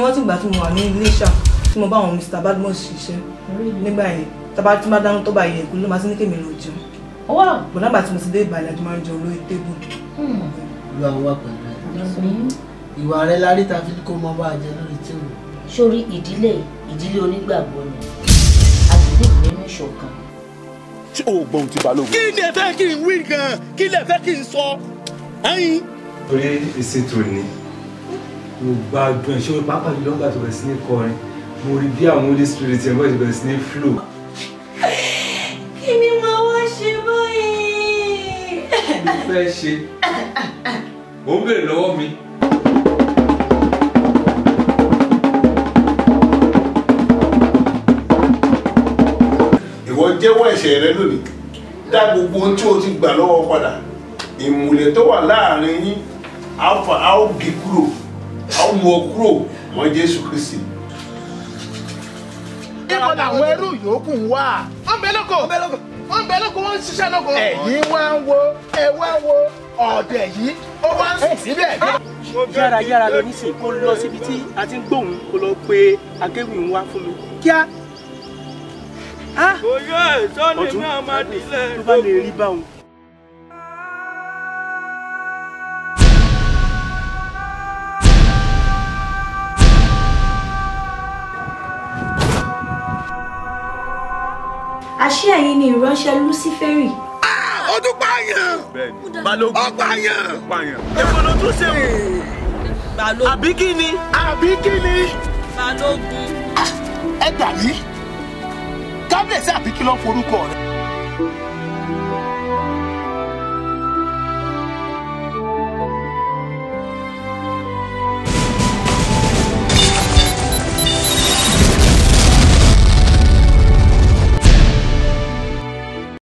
rántí ìgbà tí mo wà ní Iléṣà tí mo bá àwọn Mr. Badmus ṣiṣẹ́ nígbà yẹn tábà tí máa dáná tó bá yẹ ìkúlẹ̀ máa sí ní kèmí lọ jẹun Wow. bọ̀ nígbà tí mo ti dé Ìbàdàn àti máa ń jẹun lórí tébù. lu àwọn wà pẹ̀lú ẹ̀ ìwà rẹ lárí ta fi kó mọ bá a jẹ lórí tí o. sórí ìdílé ìdílé onígbàgbọ́ ni àgbègbè nínú ìṣọ̀kan. ṣé o gbọ́n ti balógun. kí lè fẹ́ kí n wí gan kí lè fẹ́ kí n sọ ẹyin. torí ìsètò ni mo gbádùn ẹ̀ ṣé o pápá jùlọ nígbà tó bẹ̀rẹ̀ sí ní kọrin mo rí bí àwọn holy spirit ẹ̀ bọ́ọ̀ ti bẹ̀rẹ̀ sí ní flow. kí ni màá wá ṣe báyìí. mo fẹ́ ṣe mo ń bèrè lọ́wọ́ mi. ìwọ jẹ́wọ́ ẹ̀ṣẹ̀ rẹ lónìí dá gbogbo ohun tí o ti gbà lọ́wọ́ padà ìmùlẹ̀ tó wà láàrin yín á fà á ó gé kúrò á ó mú ọ kúrò mọ́ Jésù Kristi. ibo làwọn ẹrú yòókù ń wá. wọ́n bẹ lóko wọ́n bẹ lóko wọ́n ń ṣiṣẹ́ lóko. ẹ̀yin wá ń wo ẹ wá ń wo ọ̀dẹ̀ yìí ó wá ń sùn síbẹ̀. yára yára lọ nísìnyí kó lọ síbi tí a ti ń gbóhùn kó lọ pé akéwì ń wá fún mi kíá. oyè sọ́ni ọ̀tún náà máa dilẹ̀. tó bá lè rí báwọn. àṣé ẹ̀yin ni ìránṣẹ́ Lúsífẹ́rì ó tún pààyàn. balógun ó pààyàn. pààyàn. èwo ló tún ṣe wò. Balógun àbí kí ni. àbí kí ni. Balógun ẹ gbà mí kábíyèsí àbí kí ló ń forúkọ rẹ.